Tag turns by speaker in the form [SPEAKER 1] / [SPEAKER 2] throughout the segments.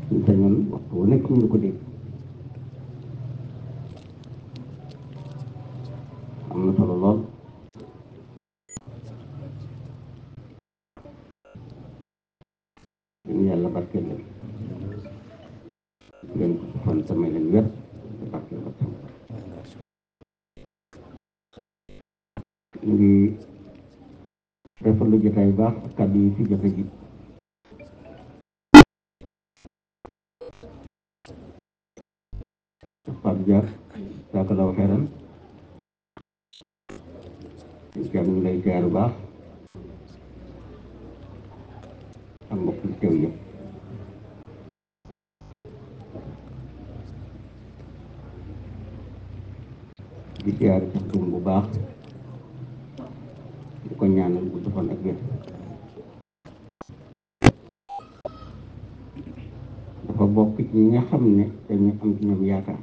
[SPEAKER 1] suñ sañoon waxtu wu nekk ñu ko dégg am na solo lool ñu yàlla barkeel leen leen ko fan samay leen wér te barkeel ko tam ñu ngi rafetlu jotaay bu baax kàddu yi fi jot a ji Pape Dia saakalaw xeeran jàmm ñu lay jaar bu baax ak mbokk yi teew yëpp di jaar ci tum bu baax di ko ñaanal bu fan ak wér dafa bokk ci ñi nga xam ne dañu am ci ñoom yaakaar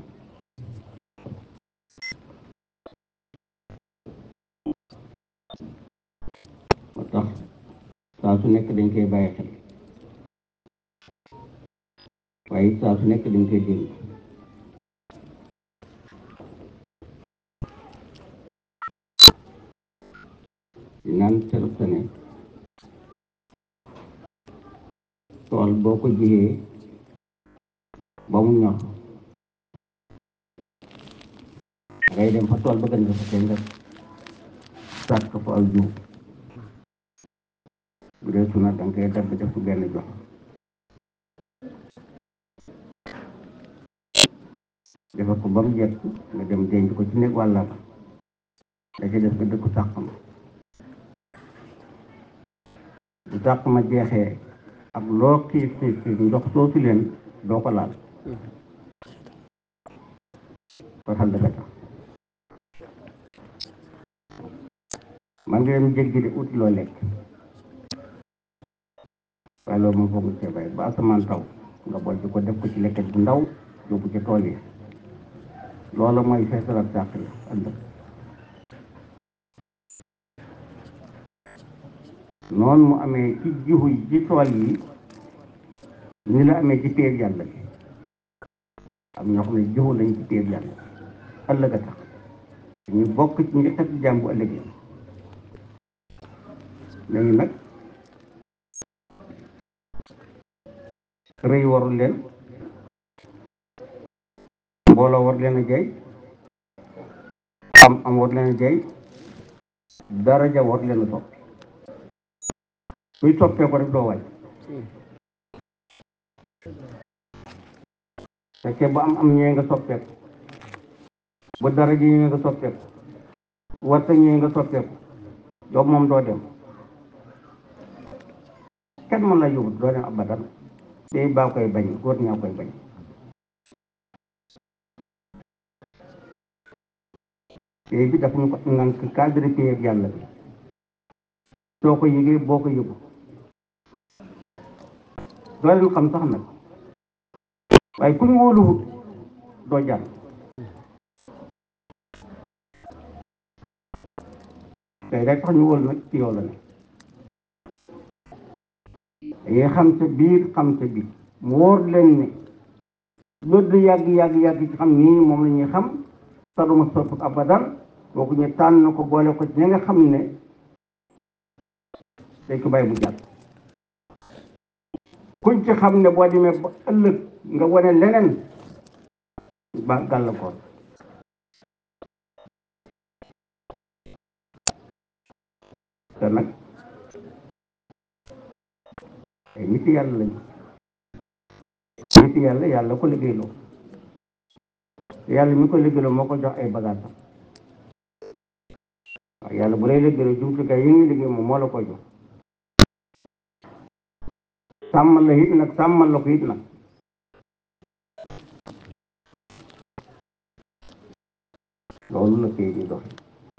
[SPEAKER 1] moo tax saa su nekk dañ koy bàyyi xel waaye saa su nekk dañ koy dégg di naan serub sa ne tool boo ko jiyee ba mu ñor ngay dem fa tool ba gën nga fa tey nga sàkk fa aw jiw bu dee suna danga koy dagg def ko benn jox defar ko ba mu jekk nga dem denc ko ci nekk wàlla ba da ci def nga dëkku sàq ma bu sàq ma jeexee ak loo xiif xiif xiif ndox soo fi leen doo ko laal fasal dëgga tax man nga dem jéggi de ut loo lekk waaye loolu moom foog nga cee bàyyi ba asamaan taw nga bol ci ko def ko ci lekket bu ndaw yóbbu ci tool yi loola mooy feesalat sàq la ëllëg noonu mu amee ci jiwu yi ci tool yi ni la amee ci péeb yàlla bi am ñoo xam ne jiwu lañ ci péeb yàlla ëllëg a tax ñu bokk ci ñi tax jàmm bu ëllëgee léegi nag rëy warul leen mbooloo war leen a jay am am war leen a jay daraja war leen a topp kuy toppee ko rek doo waay fekkee ba am am ñëwee nga soppeeku ba daraja ñëwee nga soppeeku warta ñëwee nga soppeeku yow moom doo dem kenn mën la yóbbu doo dem abadan day baa koy bañ góor ñaa koy bañ téye bi dafa ñu ko ngànk cadre téye yàlla bi soo ko yëgee boo ko yëgu doo leen xam sax nag waaye ku ñu wóoluwut doo jàll tey rek tax ñu wóolu nag ci yow la ne dangay xam sa biir xam sa biir mu wóor leen ne loolu yàgg yàgg yàgg ci xam nii moom la ñuy xam saduma sopp abadan kooku ñu tànn ko boole ko ci ñi nga xam ne dañ ko bàyyi mu jàll kuñ ci xam ne boo demee ba ëllëg nga wane leneen ba gàllankoor te nag ay nit yàlla lañu nit yàlla yàlla ko liggéeyloo yàlla mi ko liggéeyloo moo ko jox ay bagages waaw yàlla bu lay liggéeyloo jumtukaay yi ngi liggéey moom moo la koy jox sàmmal la it nag sàmmal la ko it nag loolu la kay di dox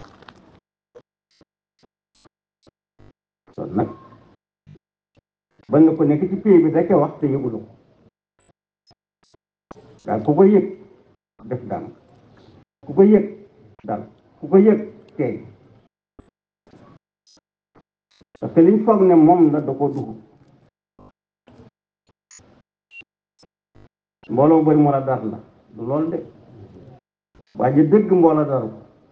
[SPEAKER 1] kon nag ba nga ko nekk ci pays bi da ca wax te yëgulu ko daal ku ko yëg def daan ku ko yëg dal ku ko yëg tey parce que liñ foog ne moom la da ko dugg mbooloo bëri moo la dar la du loolu de waaye ji dëgg mbooloo daru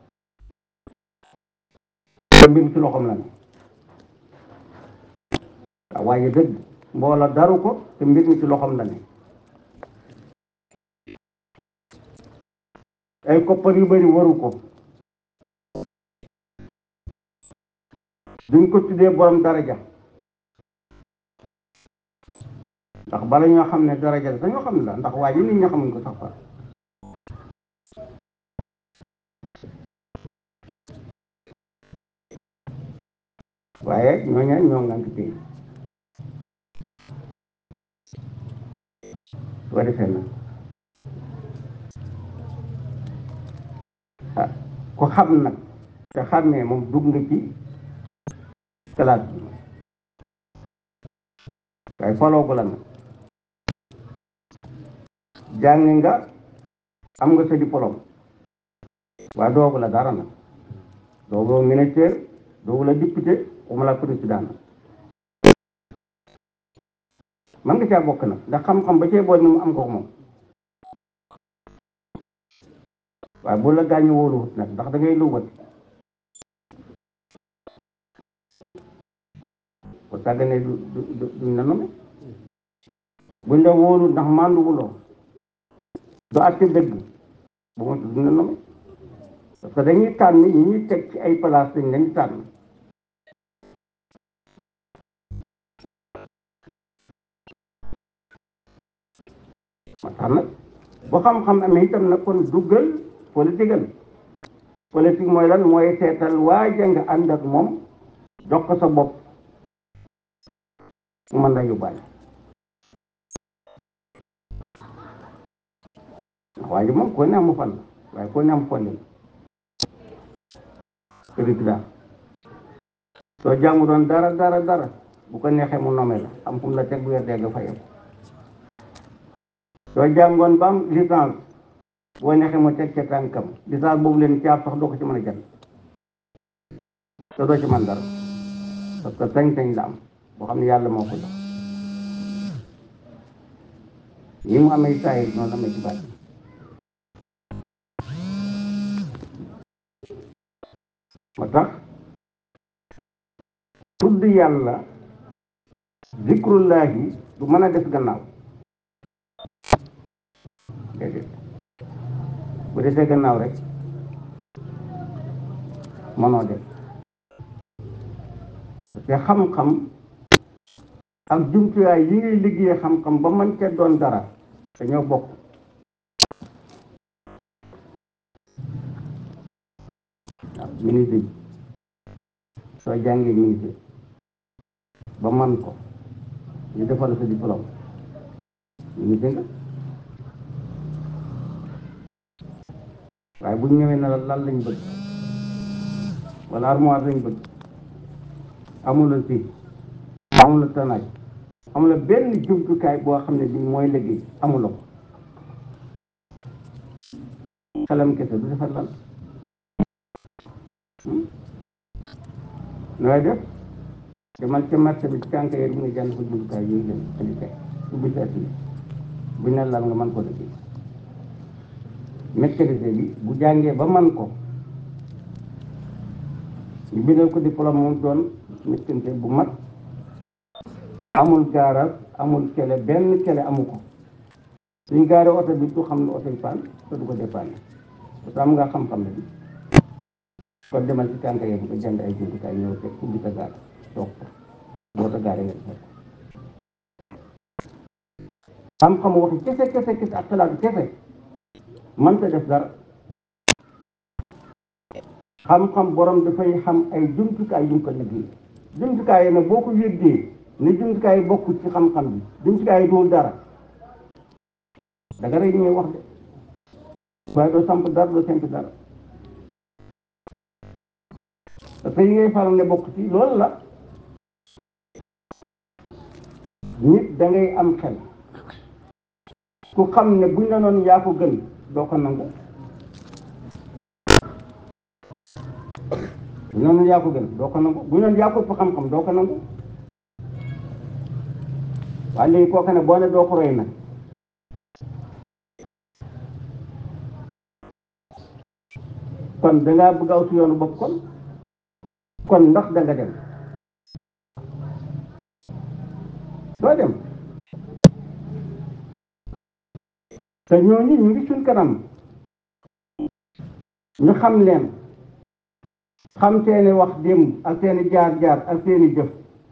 [SPEAKER 1] te mbir mi ci loxoom la ne waaw waaye dëgg mbooloo daru ko te mbir mi ci loxoom la ne ay koppar yu bëri waru ko duñ ko tuddee borom daraja ndax bala ñoo xam ne daraja la dañoo xam ne la ndax waa ji nit ñi xamuñ ko sax far waaye ñooñu ñoo ngank tey su ko defee nag ah ku xam nag te xàmmee moom dugg nga ci classe bi waaye foloogu la nag jàng nga am nga sa diplôme waaye doogu la dara nag doogu ministère doogu la député waxuma la président man nga caa bokk nag ndax xam-xam ba cee bool moom am ko moom waaye bu la gaañu wóoluwut nag ndax da ngay luwat ko sàgganee du du du duñ la nome buñ la wóolu ndax màndu wuloo du àtte dëgg bu ma duñ la nome parce que dañuy tànn ñi ñuy teg ci ay place dañ lañ tànn ma tax nag bu xam-xam amee itam nag kon duggal politique al politique mooy lan mooy seetal waaja nga ànd ak moom jox ko sa bopp mu mën la yóbbaale waa ji moom ko ne amu fan waaye ko ne am fondin président soo jàngu doon dara dara dara bu ko neexee mu nome la am fu mu la teg bu weer dee nga fayam soo jàngoon ba am licence boo neexee mu teg ca tànkam licence boobu leen caab sax doo ko ci mën a jël te doo ci mën dara parce que sañ-sañ la am boo xam ne yàlla moo ko jox yi mu amee saayir noonu amee ci baat moo tax tudd yàlla zikrullahi du mën a def gannaaw déedéet bu desee gannaaw rek mënoo def te xam-xam ak jumtuwaay yi ngay liggéeyee xam-xam ba mën ca doon dara dañoo bokk waaw ministre bi soo jàngee ministre ba man ko ñu defal sa diplôme ministre nga waaye bu ñu ñëwee na la lan lañ bëgg wala armoire lañ bëgg amula si amula tanaaj amula benn jumtukaay boo xam ne bii mooy liggéey amula ko xelam kese du defar lan nooy def demal ca marché bi ci tànk yi mu ngi jànd ko jumtukaay yooyu leen andi teg ubbi sa atelier bu ñu ne lan nga mën ko liggéey maîtrise bi bu jàngee ba man ko ñu bindal ko diplôme moom doon maîtrise bu mat amul gaaral amul kele benn kele amu ko suñ gaare oto bi du xam ne oto yi paan te du ko dépanne parce que am nga xam-xam ne bi kon demal ci tànk yi ko jënd ay jumtukaay ñëw teg ubbi sa gaar toog ko boo sa gaaree nga defal ko xam-xam waxi kese kese kese ak xalaatu kese mënta def dara xam-xam borom dafay xam ay jumtukaay yu mu ko liggéey jumtukaay yi nag boo ko yëggee ne jumtukaay yi bokkul ci xam-xam bi jumtukaay yi dul dara danga rey ñuy wax de waaye doo samp dara doo samp dara parce que yi ngay faral ne bokk ci loolu la nit da ngay am xel ku xam ne buñ la noonu yaa ko gën doo ko nangu buñ la noonu yaa ko gën doo ko nangu buñ la noonu yaa ko ëpp xam-xam doo ko nangu waaye léegi kooku ne boo ne doo ko roy nag kon dangaa bëgg aw si yoonu bopp kon kon ndax danga dem doo dem te ñooñu ñu ngi suñ kanam ñu xam leen xam seeni wax démb ak seeni jaar-jaar ak seeni jëf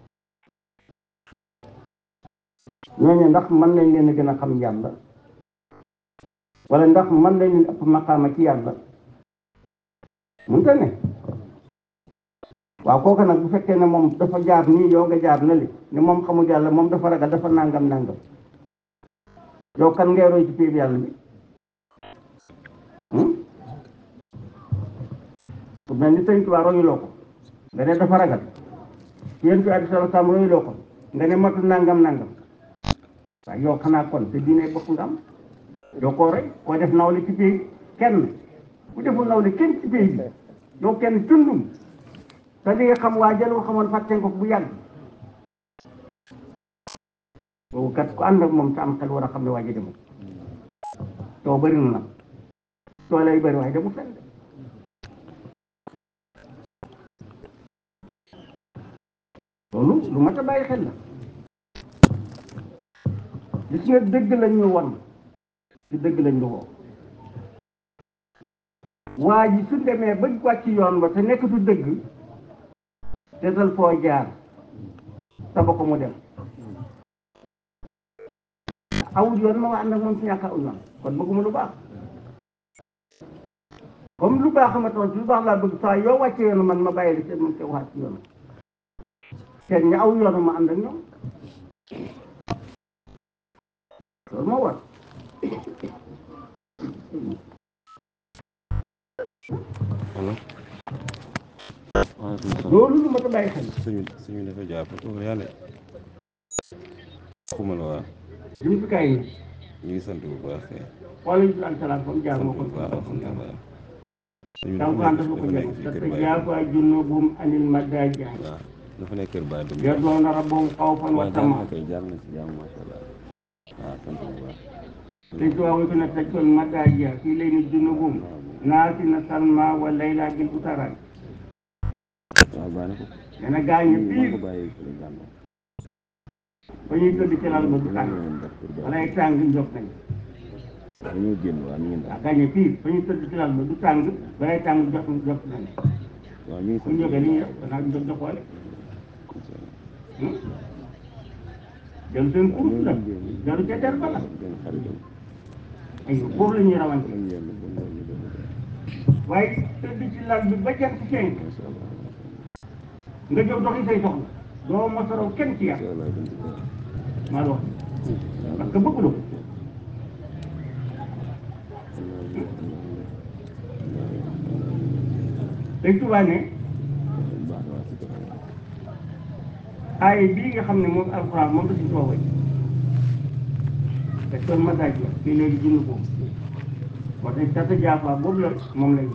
[SPEAKER 1] ñooñu ndax mën nañ leen a gën a xam yàlla wala ndax mën nañ leen ëpp maqaama ci yàlla mënta ne waaw kooku nag bu fekkee ne moom dafa jaar nii yow nga jaar na li ne moom xamul yàlla moom dafa ragal dafa nangam nangam yow kan ngay roy ci péeb yàlla bi ku mel ni sëñ Tuubaa royuloo ko nga ne dafa ragal yéen fi alayhi salaam royuloo ko nga ne matu nangam nangam waaye yow xanaa kon te diine bopp nga am yow koo roy koo def nawle ci péeb kenn bu deful nawle kenn ci péeb bi yow kenn tundum te li nga xam waa jëloo xamoon fàtte ko bu yàgg boobu kat ku ànd ak moom sa am xel war a xam ne waa ji demul soo bëri na nag soo lay bëri waaye demul fenn loolu lu mat a bàyyi xel la gis nga dëgg lañ ñu won ci dëgg lañ ñu woo waa ji su demee ba wàcc yoon ba te nekkatu dëgg seetal foo jaar saba ko mu dem awul yoon ma wax ànd ak moom ci ñàkk awul yoon kon bëgguma lu baax comme lu baax ma toon ci lu baax laa bëgg saa yoo wàcce yoonu man ma bàyyi la seen moom te waxaat ci yoonu seen ña aw yoonu ma ànd ak ñoom loolu moo war
[SPEAKER 2] allo waaleykum salaam
[SPEAKER 1] loolu lu ma ta bàyyi xel
[SPEAKER 2] suñu suñu dafa jaar fa toog yàlla xuma la waa
[SPEAKER 1] jumtukaay yi
[SPEAKER 2] ñu ngi sant bu baax kay
[SPEAKER 1] xoolal ñu an salaam fa mu jaar
[SPEAKER 2] sant
[SPEAKER 1] moo
[SPEAKER 2] bu
[SPEAKER 1] ko
[SPEAKER 2] baax alhamdulilah suñu
[SPEAKER 1] tawkaan
[SPEAKER 2] dafa
[SPEAKER 1] dafa ko
[SPEAKER 2] nekk
[SPEAKER 1] jëm
[SPEAKER 2] fii kër
[SPEAKER 1] te
[SPEAKER 2] Baye
[SPEAKER 1] jaafa junubum anil madaaji
[SPEAKER 2] waaw dafa nekk kër Baye Deme
[SPEAKER 1] yardoona rabbahum xawfan wa
[SPEAKER 2] waaw jaar
[SPEAKER 1] tamaa
[SPEAKER 2] na kay jaar na si jàmm macha allah waaw sant bu baax
[SPEAKER 1] te tuwaawu ko na tajjol madaaji fii lay ni junubum naasi na salma wa layla bil utaraay
[SPEAKER 2] waaw baax na ko
[SPEAKER 1] nee na gaañu
[SPEAKER 2] maa
[SPEAKER 1] piir
[SPEAKER 2] ko bàyyi kër jàmm
[SPEAKER 1] ba ñuy tëdd ci lal ba du tàng walay tàng jóg nañ
[SPEAKER 2] dañoo génn waaw ñu ngi
[SPEAKER 1] waaw
[SPEAKER 2] ndax
[SPEAKER 1] gaañu piir ba ñuy tëdd ci lal ba du tàng balay tàng jóg jóg nañ
[SPEAKER 2] waaw ñu ngi
[SPEAKER 1] bu
[SPEAKER 2] sant
[SPEAKER 1] ñu jógee li
[SPEAKER 2] bu
[SPEAKER 1] ñuy
[SPEAKER 2] baax
[SPEAKER 1] def danaa jóg di xoole
[SPEAKER 2] incha allah
[SPEAKER 1] jël seen course la jaru ca der ba la
[SPEAKER 2] benn xaritam
[SPEAKER 1] ay foofu la ñuy rawante
[SPEAKER 2] lañ yenn ba ngoon ñu def
[SPEAKER 1] waaye tëdd ci lal bi ba jant fenk
[SPEAKER 2] macha allah
[SPEAKER 1] nga jóg doxi say soxla doo mosaraw kenn ci yàlla
[SPEAKER 2] incha allah dañ ci baax
[SPEAKER 1] maa la wax parce que bëgg la ko dañ tubaa ne aaye bii nga xam ne moom alxuraan moom la si toogay te kon message la fii léegi jënd ko wax dañ tata jaafa boobu la moom lay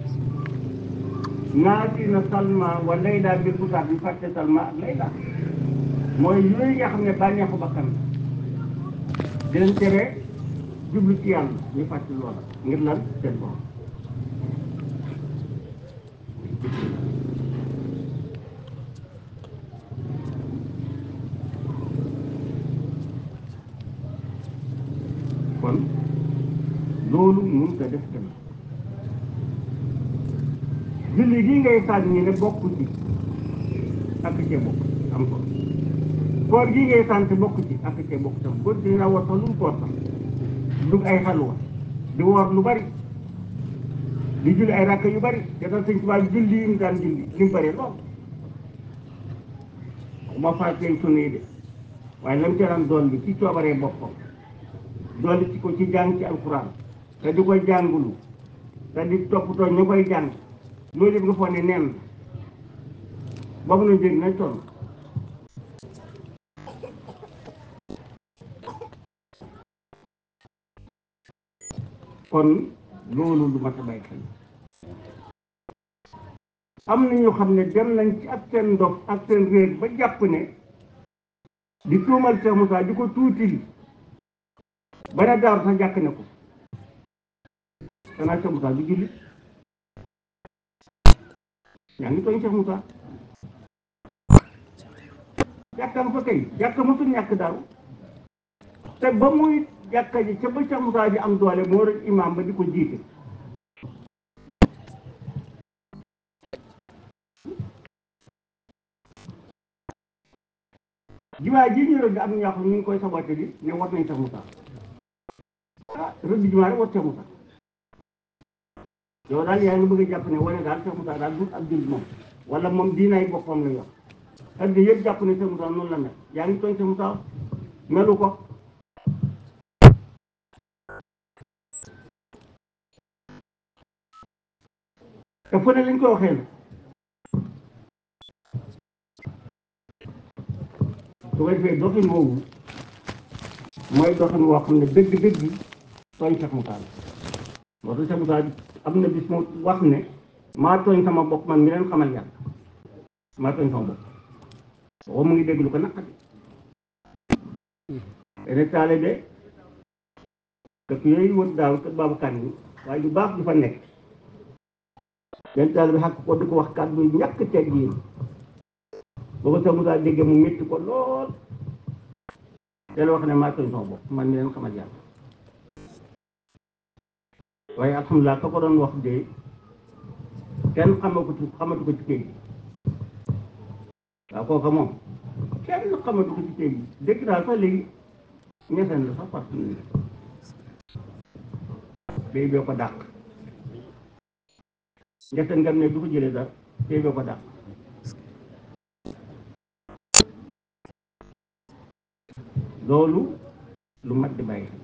[SPEAKER 1] naati na salma wa layla bi butaat bi fàtte salma ak layla mooy yooyu nga xam ne bànneexu bakkan la di leen tere jublu ci yàlla ñu fàtte loola ngir lan seen borom kon loolu mun ko def tamit julli gi ngay sànni ne bokku ci ak cee bokk am ko koor gi ngay sant bokk ci ak cee bokk tam kon dina war sax lu mu koor sax dugg ay xalwa di woor lu bari di julli ay rakk yu bari te tax sëñ Tuubaa julli yi mu daan julli li mu bari lool ma fàttee sunna yi de waaye lam ca daan doon bi ci coobaree boppam dolli ci ko ci jàng ci alxuraan te di koy jàngulu te di toppatoo ñu koy jàng loolu yëpp nga foog ne neen ba mu na njëg nañ toll kon loolu lu mat a bàyyi xel am na ñoo xam ne dem nañ ci ak seen ndox ak seen réer ba jàpp ne di tuumal Cheikh Moussa di ko tuutil ba ne daaru sax jàkk ne ko xanaa Cheikh Moussa du julli yaa ngi tooñ Cheikh Moussa jàkkam fa kay jàkka mosul ñàkk daaw te ba muy jàkka ji ca ba Cheikh Moussa ji am doole moo rek imam ba di ko jiite jumaa ji ñu rëdd am na ñoo xam ne ñu ngi koy saboté di ne war nañ Cheikh Moussa ah rëdd jumaa rek war Cheikh Moussa yow daal yaa ngi bëgg a jàpp ne wane daal Cheikh Moussa daal du ab jullit moom wala moom diinaay boppam la yor ak yëpp jàpp ne Cheikh Moussa noonu la mel yaa ngi tooñ Cheikh Moussa melu ko te fu ne lañ koy waxee na su ko defee doxin woowu mooy doxin woo xam ne dëgg-dëgg tooñ Cheikh Moussa la moo tax Cheikh Moussa am na bis mu wax ne maa tooñ sama bopp man mi leen xamal yàlla maa tooñ sama bopp boobu mu ngi dégg lu ko naqari benn taalibe dëkk yooyu wër daaw kër Babacar ni waaye yu baax du fa nekk benn taalibe xàq ko di ko wax kàddu yu ñàkk teg yi boo ko Cheikh Moussa déggee mu métti ko lool te la wax ne maa tooñ sama bopp man mi leen xamal yàlla waaye alhamdulilah ka ko doon wax de kenn xamatu ko xamatu ko ci kër gi waaw kooka moom kenn xamatu ko ci kër gi dëkk daal sax léegi ñeseen la sax parce que béy bee ko dàq ñeseen ngam ne du ko jëlee dara béy bee ko dàq loolu lu mat di bàyyi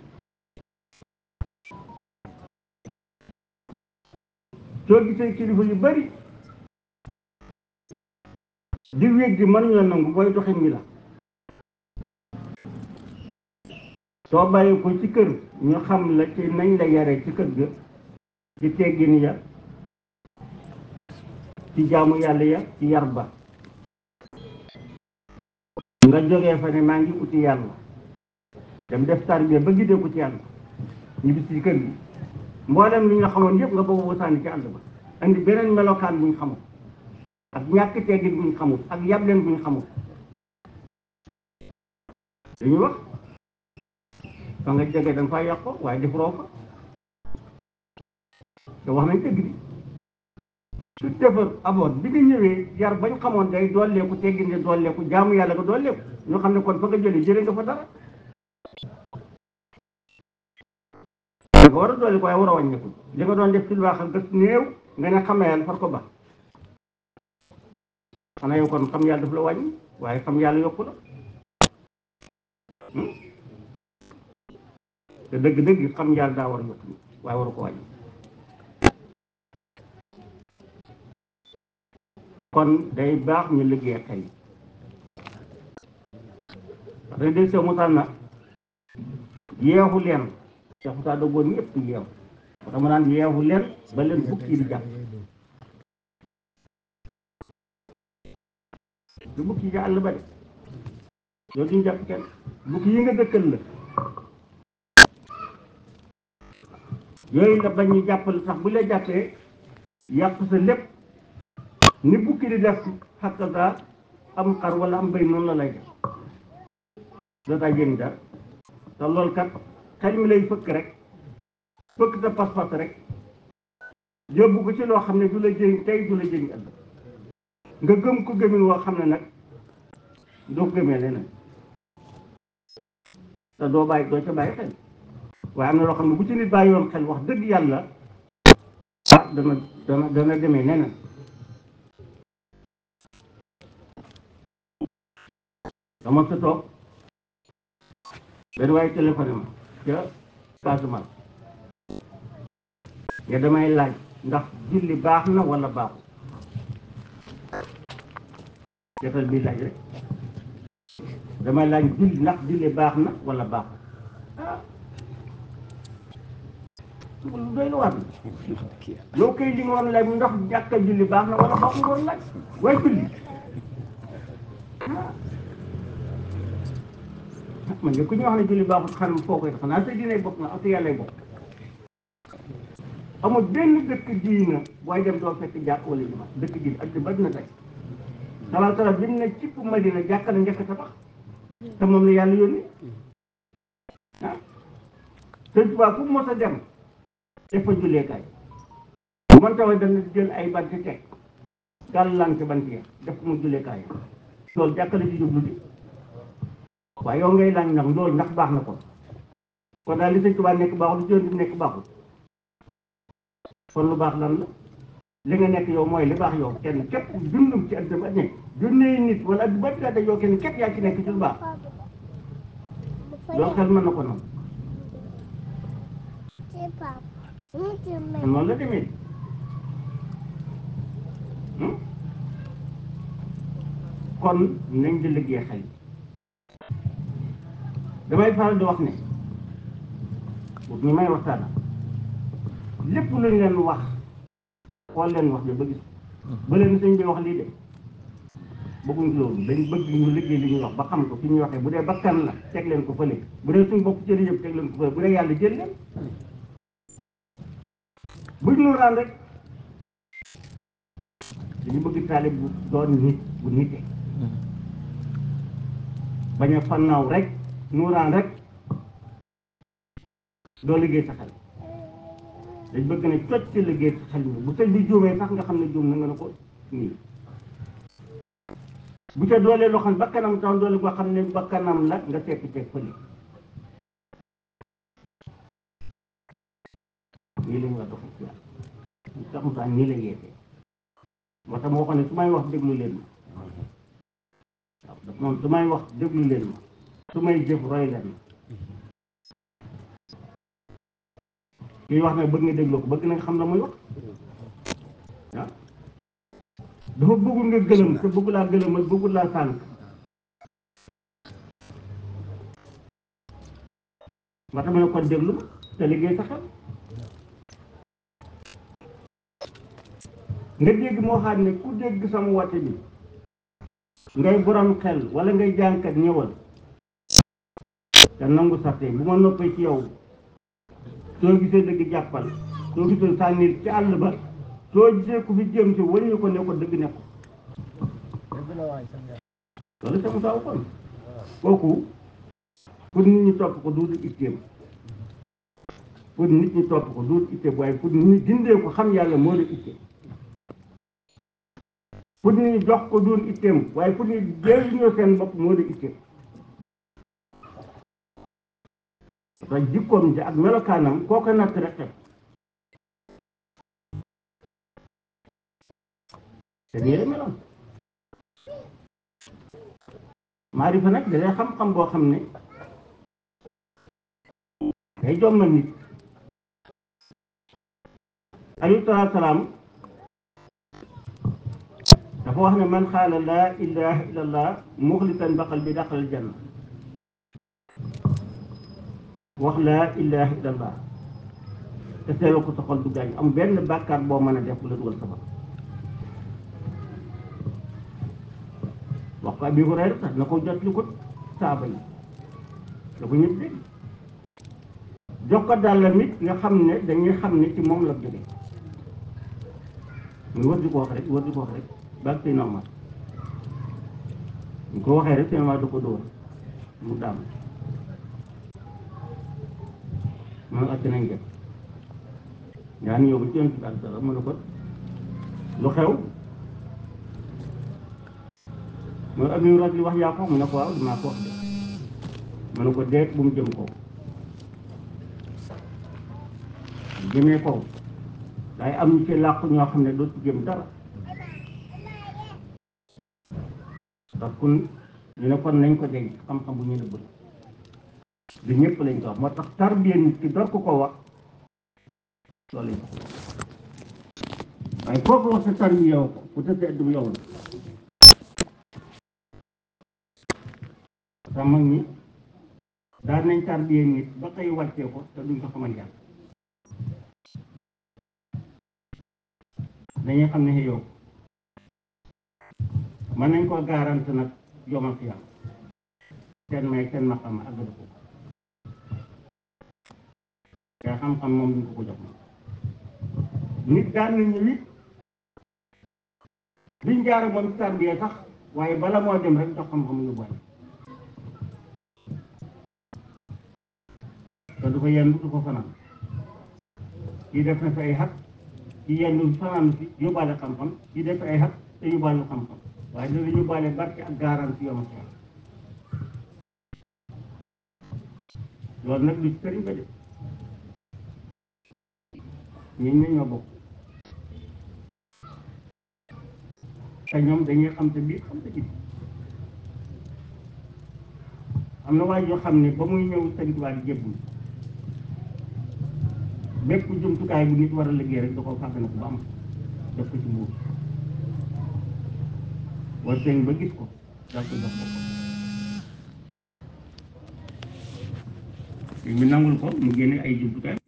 [SPEAKER 1] soo gisee kilifa yu bari di wéeg di mënuñu la nangu booy doxin wi la soo bàyyi ko ci kër ñu xam la ci nañ la yare ci kër ga ci teggin ya ci jaamu yàlla ya ci yar ba nga jógee fa ne maa ngi uti yàlla dem def tarbiya ba giddee ko ci yàlla ñu bis ci kër gi mboolem li nga xamoon yëpp nga bëgg ko sànni ci àll ba andi beneen melokaan bu ñu xamul ak ñàkk teggin bu ñu xamul ak yableen bu ñu xamul dañuy wax fa nga jógee da nga faa yàqoo waaye defuroo fa te wax nañ dëgg bi su defar aboot bi nga ñëwee yar bañ xamoon day dooleeku teggin nga dooleeku jaamu yàlla nga dooleeku ñoo xam ne kon fa nga jëlee jëlee nga fa dara nga war a dolli ko waaye war a wàññeeku li nga doon def ci lu baax ak gës néew nga ne xam yàlla far ko ba xanaa yow kon xam yàlla daf la wàññi waaye xam yàlla yokku la te dëgg-dëgg xam yàlla daa war a yokku waaye waru ko wàññi kon day baax ñu liggéey xel parce que day sew musal na yeexu leen Cheikh Moussa doggoon ñëpp yeew moo tax ma naan yeewu leen ba leen bukki di jàpp du bukki yi àll ba de loolu duñ jàpp kenn bukki yi nga dëkkal la yooyu la bañ ñu jàppal sax bu la jàppee yàq sa lépp ni bukki di def xakkata am xar wala am béy noonu la lay def dootaa jëriñ dara te loolu kat xel mi lay fëkk rek fëkk sa pas-pas rek yóbbu ko ci loo xam ne du la jëriñ tey du la jëriñ ëllëg nga gëm ko gëmin woo xam ne nag doo ko gëmee leneen te doo bàyyi doo ca bàyyi xel waaye am na loo xam ne bu ci nit bàyyi woon xel wax dëgg yàlla ah dana dana dana demee neneen dama sa toog benn waaye téléphone ma ca Casamance nga damay laaj ndax julli baax na wala baaxul defal bii laaj rek damay laaj julli ndax julli baax na wala baaxul ah lu doy la war na yow kay li nga war a laaj ndax jàkka julli baax na wala baaxul nga war a laaj waaye julli ah man de ku ñu wax ne julli baaxul xam foo koy xanaa sa diine bopp nga ak sa yàllay bopp amul benn dëkk diina booy dem doo fekk jàkk wala juma dëkk diina ak di bari na tey salaa salaam bi mu ne cipp Madina jàkk la njëkk tabax te moom la yàlla yónni ah sëñ Tuubaa fu mu mos a dem def fa julleekaay bu man tawa dana jël ay bant teg gàllank bant ya def ko mu julleekaay loolu jàkk la ci jublu di waaye yow ngay laaj nag loolu ndax baax na ko kon daal li sëñ Tuubaa nekk baaxul li ci yónni nekk baaxul kon lu baax lan la li nga nekk yow mooy li baax yow kenn képp dundum ci àdduna ba ne junne nit wala at ba daa yow kenn képp yaa ci nekk ci lu baax loolu xel mën na ko noonu noonu la demee kon nañ di liggéey xel damay faral di wax ne boobu ñu may waxtaan lépp lu leen wax xool leen wax bi ba gis ba leen sëñ bi wax lii de bëgguñ loolu dañ bëgg ñu liggéey li ñuy wax ba xam ko fi ñuy waxee bu dee bakkan la teg leen ko fële bu dee suñ bopp cëri yëpp teg leen ko fële bu dee yàlla jël leen buñ nuuraan rek dañu bëgg taalib bu doon nit bu nite bañ a fannaaw rek nuuraan rek doo liggéey sa xel dañ bëgg ne cocc ci liggéey sa xel mi bu sëñ bi juumee sax nga xam ne juum na nga ne ko nii bu ca doolee loo xam ne bakkanam tax doole boo xam ne bakkanam la nga tekk teg fële nii la ñu war a doxee ci yàlla ñu tax mu tax nii la yeetee moo tax moo xam ne su may wax déglu leen ma waaw daf moom su may wax déglu leen ma su may jëf roy leen ma kii wax nag bëgg nga déglu ko bëgg na nga xam la muy wax ah dafa bëggul nga gëlëm te bëggu laa gëlëmal bëggul laa sànq moo tax ma ne kon déglu te liggéey sa xel nga dégg moo xam ne ku dégg sama woote bi ngay borom xel wala ngay jànkat ñëwal te nangu sarte bu ma noppee ci yow soo gisee dëgg jàppal soo gisee sànni ci àll ba soo gisee ku fi jëm si wëññi ko ne ko dëgg ne ko loolu sama taw kon kooku pour nit ñi topp ko duutu itteem pour nit ñi topp ko duutu itteem waaye pour nit ñi dindee ko xam yàlla moo di itteem pour nit ñi jox ko duun itteem waaye pour nit jëriñoo seen bopp moo di itteem parce que jikkoom ji ak melokaanam koo ko natt rek xet te nii la meloon maarifa nag da xam-xam boo xam ne day jommal nit alayhi salaatu salaam dafa wax ne man xaala laa ilaha illa allah muxlisan baqal bi daqal janna wax laa ilaha illa allah te seetlu ko sa xol du gaañ am benn bàkkaar boo mën a def bu la dugal safara wax ko Abi Hurayra sax na ko jot li ko saaba yi da ko ñëpp dégg jox ko dàllam it nga xam ne dañuy xam ne ci moom la jóge muy war di ko wax rek war di ko wax rek baag sëy normal ñu ko waxee rek seen waa da ko dóor mu daam man acc nañ def yaa ni yow ba ci yoon ci ak dara mu ne ko lu xew mooy ami rag li wax yaa ko mu ne ko waaw dinaa ko wax de mu ne ko deet bu mu jëm kaw jëmee kaw waaye am ñu ci làqu ñoo xam ne dootu jëm dara parce que ñu ne kon nañ ko denc xam-xam bu ñu nëbb du ñëpp lañ ko wax moo tax tarbiya nit ki door ko ko wax loolu lañ ko waaye kooku wax sa tarbiya yow ko bu tëddee du yow la sa mag ñi daan nañ tarbiya nit ba koy wàccee ko te duñ ko xamal yàlla dañuy xam ne yow mën nañ koo garante nag yomal fi yàlla seen may seen maqam àggadu ko te xam-xam moom duñ ko ko jox moom nit daan na ñëw it biñ jaara moom tàmbiyee sax waaye bala moo dem rek jox xam-xam yu boole te du ko yenn du ko fanaan kii def na fi ay xat ci yenn fanaan fi yóbbaale xam-xam kii def ay xat te yóbbaale xam-xam waaye dana yóbbaale barke ak garanti yoon ak loolu nag lu sëriñ ba de ñun ñoo ñoo bokk te ñoom dañuy xam te biir xam te biir am na waay yoo xam ne ba muy ñëw sëñ Tuubaa di jébbul bépp jumtukaay bu nit war a liggéey rek da ko fàgg na ko ba am def ko ci mbuur war sëñ ba gis ko daal ko jox ko sëñ bi nangul ko mu génne ay jumtukaay